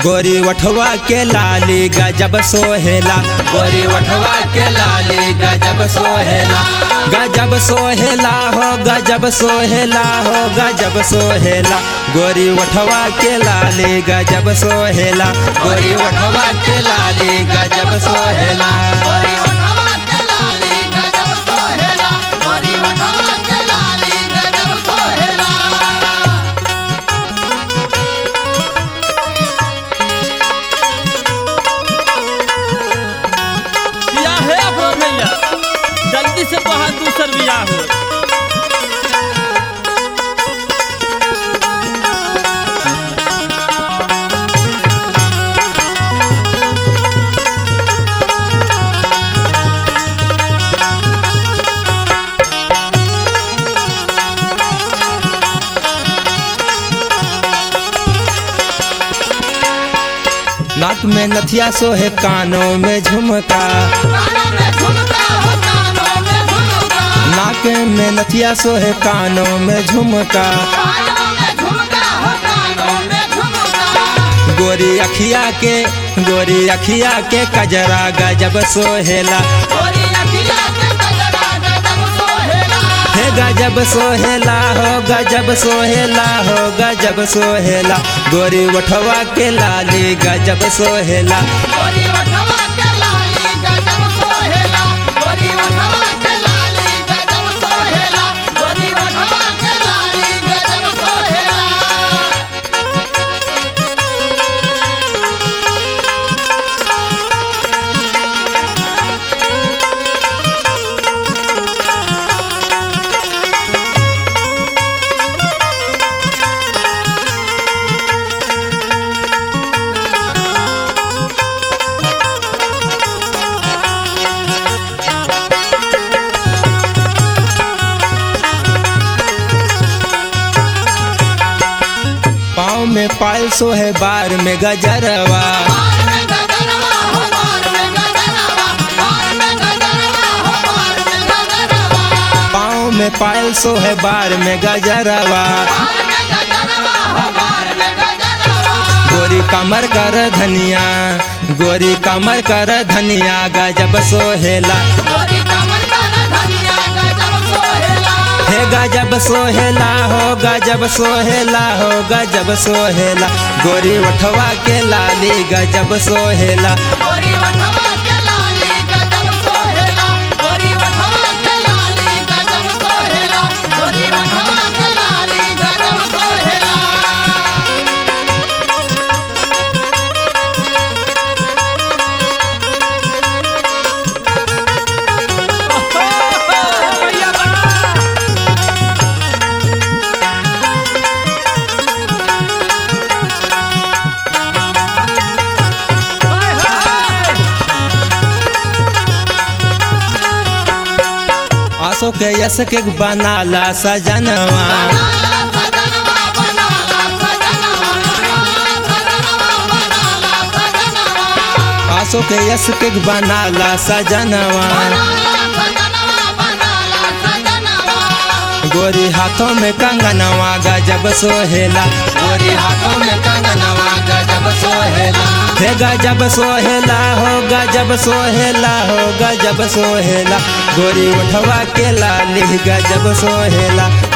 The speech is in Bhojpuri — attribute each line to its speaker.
Speaker 1: गोरी वठवा के लाली गजब सोहेला गोरी वठवा के लाली गजब सोहेला गजब सोहेला हो गजब सोहेला हो गजब सोहेला गोरी वठवा के लाली गजब सोहेला गोरी वठवा के लाली गजब सोहेला
Speaker 2: गोरी वठवा के लाली गजब सोहेला गोरी वठवा के लाली गजब सोहेला
Speaker 3: बियाह है अफरोज भैया जल्दी से बहा दूसर बियाह हो
Speaker 1: नाक में नथिया सोहे कानों में झुमका
Speaker 2: कानों में झुमका हो कानों में झुमका
Speaker 1: नाक में नथिया सोहे कानों में झुमका
Speaker 2: कानों में झुमका हो कानों में झुमका
Speaker 1: गोरी अखिया के गोरी अखिया के कजरा गजब सोहेला
Speaker 2: गोरी अखिया के कजरा गजब सोहेला
Speaker 1: हे गजब सोहेला हो गजब सोहेला हो गजब सोहेला गोरी वठवा के लाली गजब सोहेला
Speaker 2: गोरी वठवा के लाली गजब सोहेला गोरी वठवा के लाली गजब सोहेला गोरी वठवा के लाली गजब सोहेला
Speaker 1: पाँव में पायल सोहे बार में गजरवा
Speaker 2: बार में गजरवा हो बार में गजरवा बार में गजरवा हो बार में गजरवा
Speaker 1: पाँव में पायल सोहे बार में गजरवा
Speaker 2: बार में गजरवा हो बार में गजरवा
Speaker 1: गोरी कमर कर धनिया गोरी कमर कर धनिया गजब सोहेला
Speaker 2: गोरी कमर कर धनिया गजब सोहेला
Speaker 1: हे गजब सोहेला हो गजब सोहेला हो गजब सोहेला गोरी वठवा के लाली गजब सोहेला
Speaker 2: गोरी वठवा के लाली गजब सोहेला गोरी वठवा के लाली गजब सोहेला गोरी वठवा के लाली गजब सोहेला
Speaker 3: भैया बा हाय हाय
Speaker 1: आसो के यस के बनाला सजनवा
Speaker 2: बनाला सजनवा बनाला सजनवा बनाला सजनवा बनाला सजनवा
Speaker 1: आसो के यस के बनाला सजनवा
Speaker 2: बनाला सजनवा बनाला सजनवा
Speaker 1: गोरी हाथों में कंगनवा गजब सोहेला गोरी हाथों में कंगनवा गजब सोहेला हे गजब सोहेला हो गजब सोहेला हो गजब सोहेला गोरी उठवा के लाली गजब सोहेला